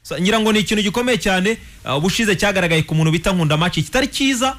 Sa- ngira ngo ni ikintu gikomeye cyane uh, ubushize cyagaragaye ku muntu bita nkunda make kitari cyiza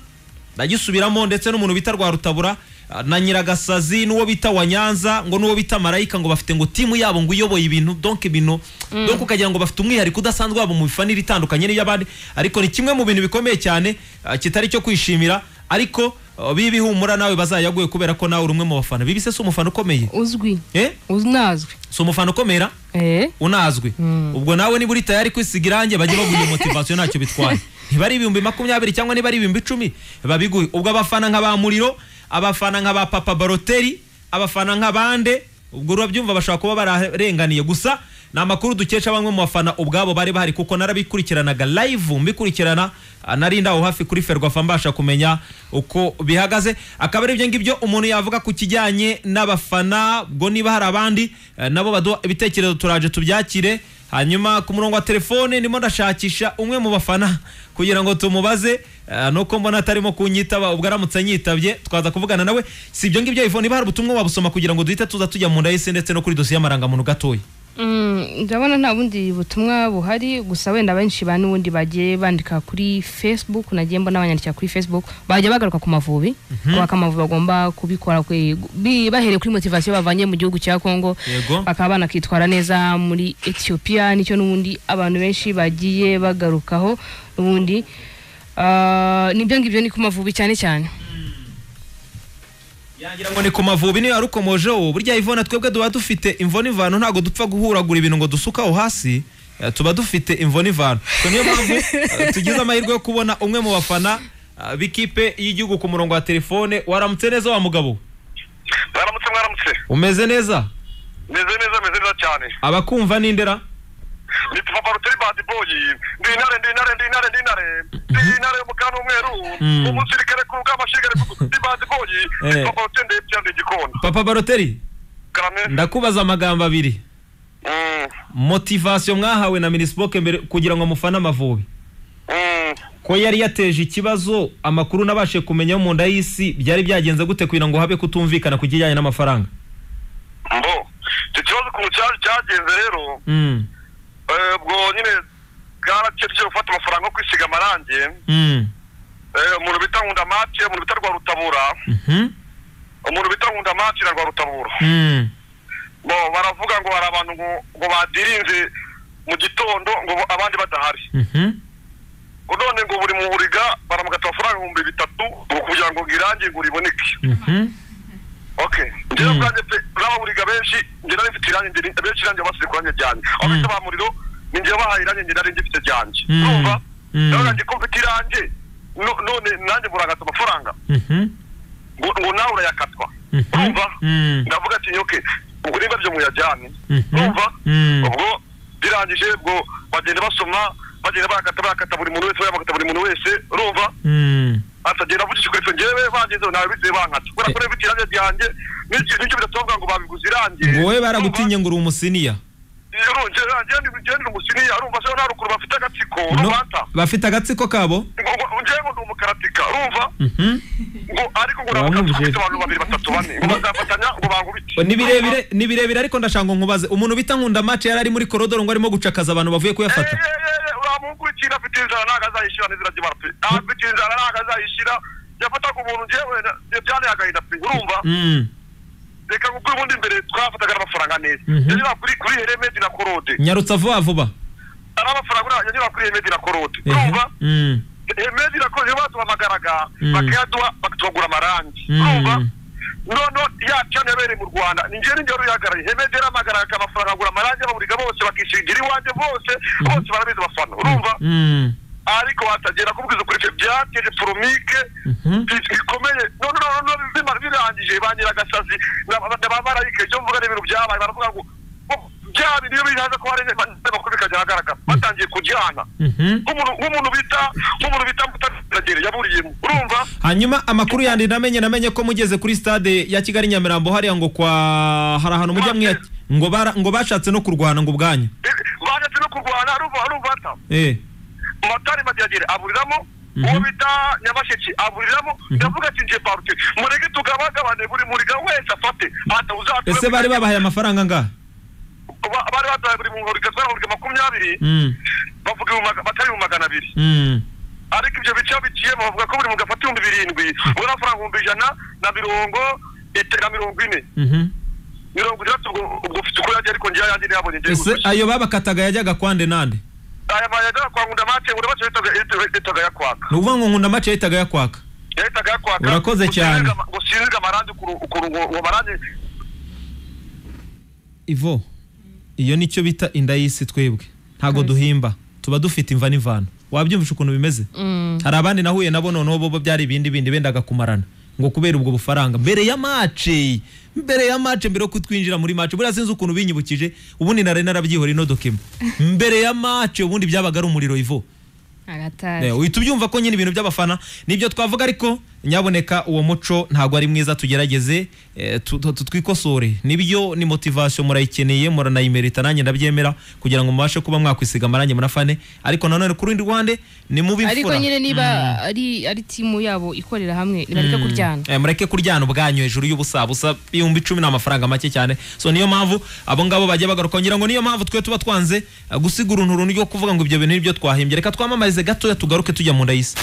nagisubiramo ndetse n'umuntu bita rwa rutabura uh, na nyiragasazi n'uwo bita wa nyanza ngo n'uwo bita marayika ngo bafite ngo timu yabo ngo iyoboye ibintu donc ibintu donc ukagira ngo bafite umwihariko udasanzwe wabo mu mifanire itandukanye n'iy'abandi ariko ni kimwe mu bintu bikomeye cyane uh, kitari cyo kwishimira ariko uh, bibi humura nawe bazayaguye kubera ko nawe uri umwe mu bafana bibi se si umufana ukomeye uzwi eh unazwi si umufana ukomera eh unazwe ubwo nawe niba uri tayari kwisiga irangi bajye baguha iyo motivasiyo ntacyo bitwaye niba ari ibihumbi makumyabiri cyangwa niba ari ibihumbi icumi babiguhe ubwo abafana nka ba muriro abafana nka ba papa baroteri abafana nka bande ubwo urabyumva bashobora kuba bararenganiye gusa ni amakuru dukesha bamwe mu bafana ubwabo bari bahari kuko narabikurikiranaga live mbikurikirana ah, nari ndaho hafi kuri ferwafa mbasha kumenya uko bihagaze akaba ari ibyo ngibyo umuntu yavuga ku kijyanye n'abafana ubwo niba hari abandi eh, nabo baduha ibitekerezo turaje tubyakire hanyuma ku murongo wa telefone ndimo ndashakisha umwe mu bafana kugira ngo tumubaze eh, nuko mbona atarimo kunyitaba ubwo aramutse anyitabye twaza kuvugana nawe si ibyo ngibyo iphone niba hari ubutumwa wabusoma kugira ngo duhite tuza tujya mu nda y'isi ndetse no kuri dosiye y'amarangamuntu gatoya Mm, ndabona nta bundi butumwa buhari gusa wenda benshi ba n'ubundi bagiye bandika kuri facebook nagiye mbona abanyandikira kuri facebook bajya bagaruka ku mavubi kubaka amavubi bagomba kubikora kwe- bi- bahereye kuri motivasiyo bavanye mu gihugu cya congo Yego. bakaba banakitwara neza muri ethiopia nicyo n'ubundi abantu benshi bagiye bagarukaho n'ubundi Ah, nibyo ngibyo ni ku mavubi cyane cyane yagira ngo ni ku mavubi niyo yarukomojeho burya ivona twebwe tuba dufite imvo n'ivano ntabwo dupfa guhuragura ibintu ngo dusuke aho hasi eh, tuba dufite imvo n'ivano so niyo mpamvu eh, tugize amahirwe yo kubona umwe mu bafana eh, b'ikipe y'igihugu ku murongo wa telefone waramutse neza wa mugabo mwaramutse mwaramutse umeze neza meze neza meze neza cyane abakumva n'indera ni papa ruteri badi boyi ndi intare ndi intare ndi intare ndi intare ndi intare y'umukara n'umweru Mm. umusirikare ku rugamba shigare ndi badi boyi Eh. ni papa ruteri ndebye ndi igikona papa baroteri karame ndakubaza amagambo abiri Mm, motivasiyo mwahawe na minisipoke mbere kugira ngo mufane amavubi mm. ko yari yateje ikibazo amakuru nabashe kumenya yo mu nda y'isi byari byagenze gute kugira ngo habe kutumvikana ku kijyanye n'amafaranga mbo icyo kibazo ku mucaca cyagenze rero Mm, eh, ubwo nyine bwarakebye gufata amafaranga yo kwisiga amarangi mm, eh, umuntu bita nkunda mace umuntu bita rwa rutabura mhm, umuntu bita nkunda mace na rwa rutabura mm, bo baravuga ngo hari abantu ngo ngo badirinze mu gitondo ngo bo- abandi badahari mhm, ngo none ngo buri muburiga baramugata amafaranga ibihumbi bitatu ngo kugira ngo irangi ngo riboneke mhm. okay njyewe Mm. ubwanjye pe n'ababuriga benshi njye nari mfite irangi njye ni- benshi irangi basize kuranje ryanjye aho bita ba muriro ni njyewe bahaye irangi njye nari ngifite ryanjye Mm. urumva Mm. nawe nanjye ko mfite irangi no- none nanjye murangata amafaranga Mhm, ngo ngo nawe urayakatwa Mhm. urumva Mm. ndavuga ati nyoke ubwo niba byo muyajyane Mhm. urumva Mm. ubwo birangije ubwo bagenda basoma bagenda bakata bakata buri muntu wese bakata buri muntu wese urumva mm. atagenda avugishije kuri ngewe bangize nawe bizeye bankata kubera ko bifite irange ryanjye n'icyo nicyo bidatobwa ngo babiguze irange ngo wowe baragutinye ngo uri umusiniya urumva njyewe ndi njyewe ndi umusiniya urumva se nta rukuru bafite agatsiko No, urumva ata bafite agatsiko kabo ngo ngo- njyewe ndi umukaratika urumva Mhm. ngo ariko ngo Urabumva, nabukatsi Jeff? ufite abantu babiri batatu bane ngo bazafatanya ngo bangubite ni birebire ni birebire ariko ndashaka ngo nkubaze umuntu bita nkunda mace yari ari muri korodoro ngo arimo gucakaza abantu bavuye kuyafata uramugurikira afite inzara ntabwo azayishyira n'inzira agira pe afite inzara ntabwo azayishyira yafataga umuntu njyewe byanteye agahinda pe urumva Mm. reka kuko ubundi mbere twafataga n'amafaranga neza Mhm. yanyura kuri kuri heremedi na korode nyarutsa vuba vuba ari amafaranga uriya yanyura kuri heremedi na korode Ehe. urumva Mm. heremedi na korode batuhamagaraga Mm. bakayaduha bakatuhagura amarangi Mm. urumva nono ya cyane yabereye mu rwanda ni njyewe n'ingewe ruyihagarariye heremedi yaramagaraga amafaranga agura amarangi ababuriga bose bakishingira iwanjye bose bose barabizi abafana urumva Mm. ariko batagera kubwiza ukuri ibyo byateje foromike Mhm. bikomeye none none none bimara birangije banyira agasazi n'abamarayika ibyo mvuga n'ibintu byabaye baravuga ngo ngo bya bintu iyo bihaza ko hari amakuru bikajya ahagaragara batangiye kujyana Mhm. nk'umuntu nk'umuntu bita nk'umuntu bita mutagera yaburiyemo urumva hanyuma amakuru yandi namenye namenye ko mugeze kuri stade ya kigali nyamirambo hariya ngo kwa hari ahantu mujya mwiya ngo bara ngo bashatse no kurwana ngo ubwanyu Eh, bajyatse no kurwana arumva arumva ata eh matari madiyagere aburiramo Mhm. uwo bita nyabasheki aburiramo ndavuga ati nje parute mureke tugabagabane buri muriga wese afate ata uzatwe ese bari babahaye amafaranga angahe Ba- bari baduhaye buri muntu urugero rwa buri makumyabiri Mm. bavuga ibihumbi maga- batari ibihumbi magana abiri Mm. ariko ibyo bice iyo biciyemo bavuga ko buri muntu afata ibihumbi birindwi ubwo ni amafaranga ibihumbi ijana na mirongo ite- na mirongo ine Mhm. mirongo itandatu ubwo ubwo ufite uko yagiye ariko ngewe ayandi ntiyabonye ngewe ese gusa. ayo babakataga yajyaga kwande nande aya mayajyaga kwa ngunda make ngunda make yahitaga yahitaga- yahitaga yakwaka ni ukuvuga ngo nkunda mace yahitaga yakwaka yahitaga yakwaka Urakoze cyane. gusinzirwa- gusinzirwa amarangi ukuntu- ukuntu uwo uwo marangi ivo iyo nicyo bita inda y'isi twebwe ntabwo Kabisa. duhimba tuba dufite imva n'imvano wabyumvisha ukuntu bimeze Mm. hari abandi nahuye nabo noneho bo bo byari ibindi bindi bendaga kumarana ngo kubera ubwo bufaranga mbere ya mace mbere ya mace mbere yo kutwinjira muri mace buriya sinzi ukuntu binyibukije ubundi nari narabyihora ino dokima mbere ya mace ubundi byabaga ari umuriro ivo agatari Eh, uhita ubyumva ko nyine ibintu by'abafana nibyo twavuga ariko nyaboneka uwo muco ntabwo ari mwiza tugerageze eh, tu- tu- twikosore nibyo ni motivation murayikeneye muranayimerita nanjye ndabyemera kugira ngo mubashe kuba mwakwisiga amarangi munafane ariko nanone ku rundi ruhande ni mubi ariko imfura. nyine niba ari ari timu yabo ikorera hamwe nibareke kuryana Eh, mureke kuryana ubwanyu hejuru y'ubusabusa ibihumbi icumi ni amafaranga make cyane so niyo mpamvu abo ngabo bagiye bagaruka ngira ngo niyo mpamvu twe tuba twanze eh, gusiga uruntu runtu ryo kuvuga ngo ibyo bintu nibyo twahimbye reka twamamarize gatoya tugaruke tujya mu nda y'isi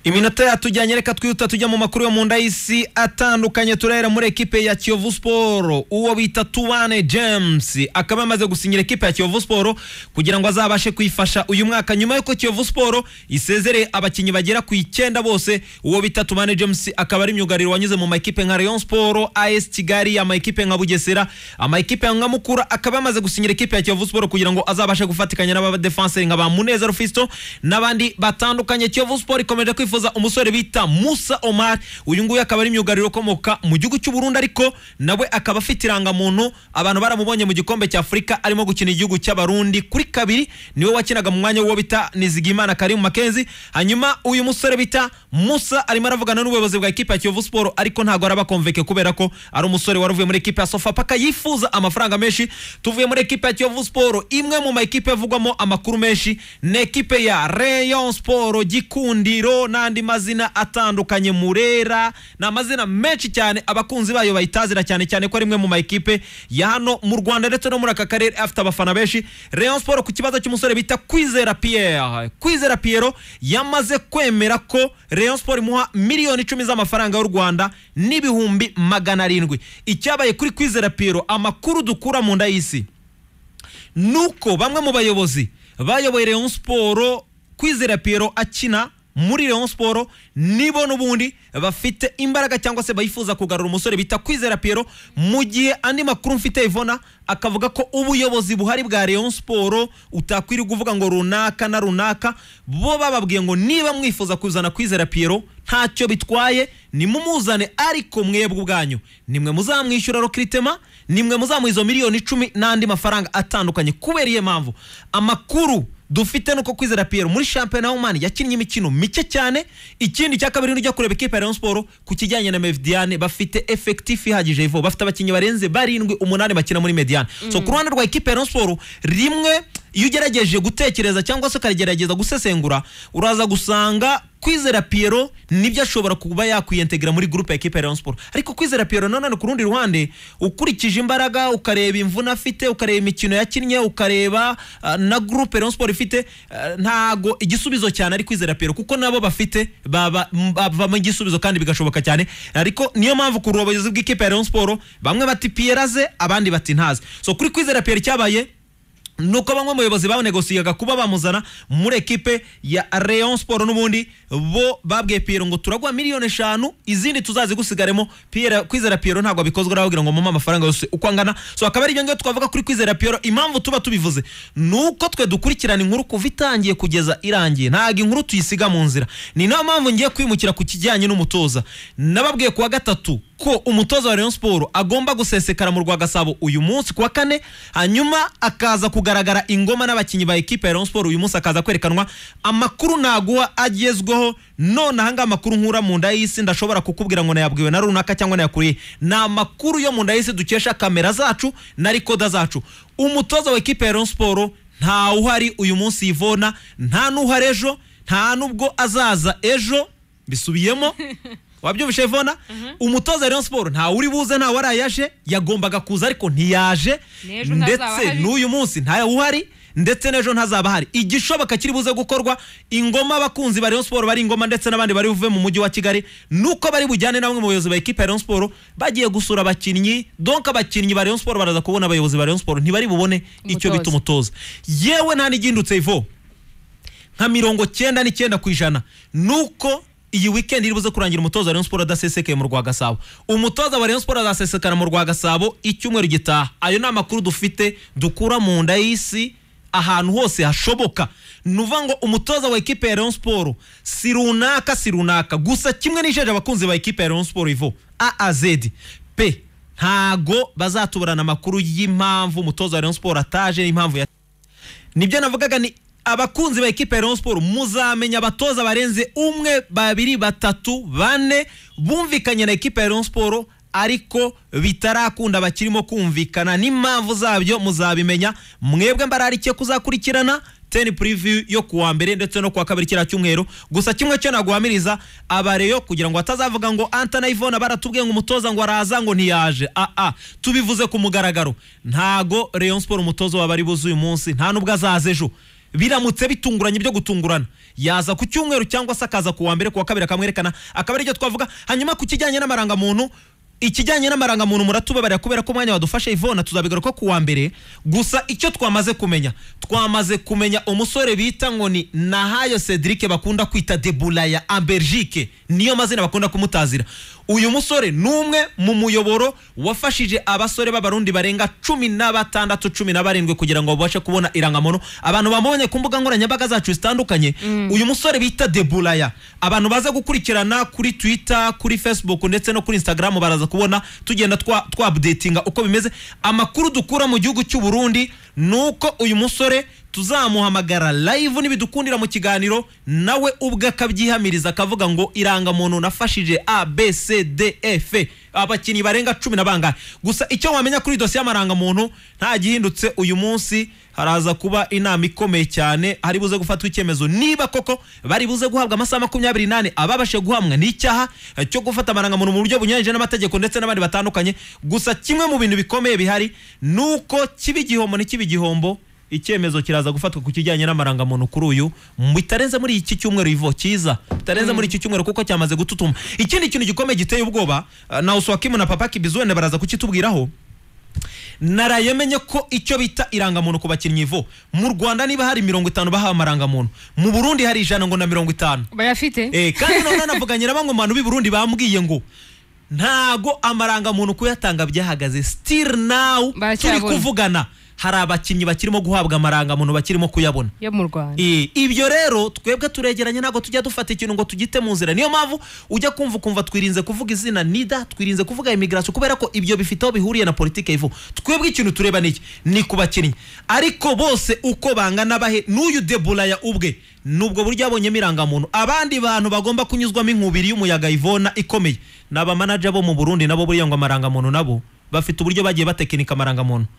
iminota yatujyanye reka twihuta tujya mu makuru yo mu nda y'isi atandukanye turahera muri ekipe ya kiyovu siporo uwo bita tuwane james akaba yamaze gusinyira ekipe ya kiyovu siporo kugira ngo azabashe kuyifasha uyu mwaka nyuma y'uko kiyovu siporo isezereye abakinnyi bagera ku icyenda bose uwo bita tuwane james akaba ari myugariro wanyuze mu makipe nka rayon siporo as kigali amakipe nka bugesera amakipe nka mukura akaba yamaze gusinyira ekipe ya kiyovu siporo kugira ngo azabashe gufatikanya n'abadefanseri nka ba munezero fisto n'abandi batandukanye kiyovu siporo ikomeje kwifuza umusore bita musa omar uyu nguyu akaba ari myugariro ukomoka mu gihugu cy'u burundi ariko nawe akaba afite irangamuntu abantu baramubonye mu gikombe cya afurika arimo gukina igihugu cy'abarundi kuri kabiri niwe wakinaga mu mwanya w'uwo bita nizigimana karimu makenzi hanyuma uyu musore bita musa arimo aravugana n'ubuyobozi bwa ekipe ya kiyovu siporo ariko ntabwo arabakomveke kubera ko ari umusore wari uvuye muri ekipe ya sofapaka yifuza amafaranga menshi tuvuye muri ekipe ya kiyovu siporo imwe mu ma ekipe avugwamo amakuru menshi ni ekipe ya rayon siporo gikundiro n'andi mazina atandukanye murera ni amazina menshi cyane abakunzi bayo bayitazira cyane cyane ko ari imwe mu ma ekipe ya hano mu rwanda ndetse no muri aka karere afite abafana benshi rayon siporo ku kibazo cy'umusore bita kwizera pierre kwizera pierre yamaze kwemera ko rayon siporo imuha miliyoni icumi z'amafaranga y'u rwanda n'ibihumbi magana arindwi icyabaye kuri kwizera pierre amakuru dukura mu nda y'isi nuko bamwe mu bayobozi bayoboye Rayon Sport kwizera Pierrot akina muri Rayon Sport nibo n'ubundi bafite imbaraga cyangwa se bayifuza kugarura umusore bita kwizera Pierrot mu gihe andi makuru mfite Ivona akavuga ko ubuyobozi buhari bwa Rayon Sport utakwiriye kuvuga ngo runaka na runaka bo bababwiye ngo niba mwifuza kuzana kwizera Pierrot ntacyo bitwaye nimumuzane ariko mwebwe ubwanyu nimwe muzamwishyura rokritema nimwe muzamuha izo miliyoni icumi n'andi mafaranga atandukanye kubera iyo mpamvu amakuru dufite nuko kwizera Pierre muri shampiyona y'umani yakinnye imikino mike cyane ikindi cya kabiri nujya kureba ikipe ya Rayon Sport ku kijyanye na Mediane bafite effectif ihagije ivo bafite abakinnyi barenze barindwi umunani bakina muri Mediane so ku ruhande rwa ikipe ya Rayon Sport rimwe iyo ugerageje gutekereza cyangwa se ukarigerageza gusesengura uraza gusanga kwizera Pierrot nibyo ashobora kuba yakwiyentegra muri groupe ya ekipe ya Rayon Sport ariko kwizera Pierrot nanone ku rundi ruhande ukurikije imbaraga ukareba imvune afite ukareba imikino yakinnye ukareba ah, na groupe Rayon Sport ifite ah, ntago igisubizo cyane ari kwizera Pierrot kuko nabo bafite baba m- bavamo igisubizo kandi bigashoboka cyane ariko niyo mpamvu ku rubayobozi bw'ikipe ya Rayon Sport bamwe bati Pierre aze abandi bati ntaze so kuri kwizera Pierre cyabaye nuko bamwe mu bayobozi banegosiyaga kuba bamuzana muri ekipe ya Rayon Sport n'ubundi bo babwiye Pierre ngo turagwa miliyoni eshanu izindi tuzazigusigaremo Pierre kwizera Pierre ntabwo abikozwa aravugira ngo mama amafaranga yose uko angana so akaba ari ibyo ngibyo twavuga kuri kwizera Pierre impamvu tuba tubivuze nuko twe dukurikirana inkuru kuva itangiye kugeza irangiye ntabwo inkuru tuyisiga mu nzira ni nayo mpamvu ngiye kwimukira ku kijyanye n'umutoza nababwiye kuwa gatatu ko umutoza wa Rayon Sport agomba gusesekara mu rwa Gasabo uyu munsi kuwa kane hanyuma akaza kugaragara ingoma n'abakinnyi ba ekipe ya Rayon Sport uyu munsi akaza kwerekanwa amakuru naguha agezweho none ahangaha amakuru nkura mu nda y'isi ndashobora kukubwira ngo nayabwiwe na runaka cyangwa nayakuriye ni amakuru yo mu nda y'isi dukesha kamera zacu na rikoda zacu umutoza wa ekipe ya Rayon Sport nta uhari uyu munsi Yvonne nta n'uhari ejo nta n'ubwo azaza ejo bisubiyemo wabyumvishe Ivona umutoza wa Rayon Sport nta uri buze nta wari yaje yagombaga kuza ariko ntiyaje N'ejo ntazaba ndetse ahari. n'uyu munsi ntawe uhari ndetse n'ejo ntazaba hari igishoboka kiri buze gukorwa ingoma abakunzi ba Rayon Sport bari ingoma ndetse n'abandi bari buve mu mujyi wa Kigali nuko bari bujyane na bamwe mu bayobozi ba ekipa ya Rayon Sport bagiye gusura abakinnyi donc abakinnyi ba Rayon Sport baraza kubona abayobozi ba Rayon Sport ntibari bubone icyo bita umutoza Umutoza. yewe nta n'igindutse ivo nka mirongo cyenda n'icyenda ku ijana nuko iyi weekend iri buze kurangira umutoza wa Rayon Sport adasesekeye mu rwa Gasabo umutoza wa Rayon Sport azasesekara mu rwa Gasabo icyumweru gitaha ayo ni amakuru dufite dukura mu nda y'isi ahantu hose hashoboka ni uvuga ngo umutoza wa ekipe ya Rayon Sport si runaka si runaka gusa kimwe n'ijeje abakunzi ba ekipe ya Rayon Sport ivo AAZ pe ntago bazatuburana amakuru y'impamvu umutoza wa Rayon Sport ataje n'impamvu ya nibyo navugaga ni abakunzi ba ekipa ya Rayon Sport muzamenya abatoza barenze umwe babiri batatu bane bumvikanye na ekipa ya Rayon Sport ariko bitarakunda bakirimo kumvikana n'impamvu zabyo muzabimenya mwebwe mbararikiye kuzakurikirana ten preview yo kuwa mbere ndetse no kuwa kabiri kiriya cyumweru gusa kimwe cyo naguhamiriza abareyo kugira ngo batazavuga ngo anta na ivona baratubwiye ngo umutoza ngo araza ngo ntiyaje aa tubivuze ku mugaragaro ntago Rayon Sport umutoza wabari buze uyu munsi nta nubwo azaza ejo biramutse bitunguranye byo gutungurana yaza ku cyumweru cyangwa se akaza ku wa mbere ku wa kabiri akamwerekana akaba aricyo twavuga hanyuma ku kijyanye n'amarangamuntu ikijyanye n'amarangamuntu muratubabarira kubera ko umwanya wadufashe ivona tuzabigaruka ku wa mbere gusa icyo twamaze kumenya twamaze kumenya umusore bita ngo ni nahayo cedric bakunda kwita debulaya amberjike niyo mazina bakunda kumutazira uyu musore ni umwe mu muyoboro wafashije abasore b'abarundi barenga cumi na batandatu cumi na barindwi kugira ngo babashe kubona irangamuntu abantu bamubonye ku mbuga nkoranyambaga zacu zitandukanye uyu musore bita debulaya abantu baza gukurikirana kuri twitter kuri facebook ndetse no kuri instagram baraza kubona tugenda twa- twabdetinga uko bimeze amakuru dukura mu gihugu cy'u Burundi ni uko uyu musore tuzamuhamagara live nibidukundira mu kiganiro nawe ubwe akabyihamiriza akavuga ngo irangamuntu nafashije abcdf abakinnyi barenga cumi na bangahe gusa icyo wamenya kuri dosiye y'amarangamuntu nta gihindutse uyu munsi haraza kuba inama ikomeye cyane hari buze gufatwa icyemezo niba koko bari buze guhabwa amasaha makumyabiri n'ane ababashe guhamwa ni icyaha eh, cyo gufata amarangamuntu mu buryo bunyuranyije n'amategeko ndetse n'abandi batandukanye gusa kimwe mu bintu bikomeye bihari ni uko kiba igihombo ntikiba igihombo icyemezo kiraza gufatwa ku kijyanye n'amarangamuntu kuri uyu bitarenze muri iki cyumweru ivo cyiza bitarenze muri iki cyumweru kuko cyamaze gututuma ikindi kintu gikomeye giteye ubwoba eh, na uswakimu na papa kibizwende baraza kukitubwiraho naraye menye ko icyo bita irangamuntu ku bakinnyi ivo mu rwanda niba hari mirongo itanu bahawe amarangamuntu mu burundi hari ijana ngo na mirongo itanu bayafite Eh, kandi none navuganye na bamwe mu bantu b'i Burundi bambwiye ngo ntago amarangamuntu kuyatanga byahagaze still now turi Baracyabona. kuvugana hari abakinnyi bakirimo guhabwa amarangamuntu bakirimo kuyabona yo mu rwanda Eh, ibyo rero twebwe turegeranye ntabwo tujya dufata ikintu ngo tugite mu nzira niyo mpamvu ujya kumva ukumva twirinze kuvuga izina nida twirinze kuvuga imigrasiyo kubera ko ibyo bifite aho bihuriye na politiki ivu twebwe ikintu tureba niki ni ku bakinnyi ariko bose uko bangana bahe n'uyu debulaya ubwe nubwo buryo yabonyemo irangamuntu abandi bantu bagomba kunyuzwamo inkubiri y'umuyaga ivona ikomeye ni abamanaja bo mu burundi nabo buriya ngo amarangamuntu nabo bafite uburyo bagiye batekinika amarangamuntu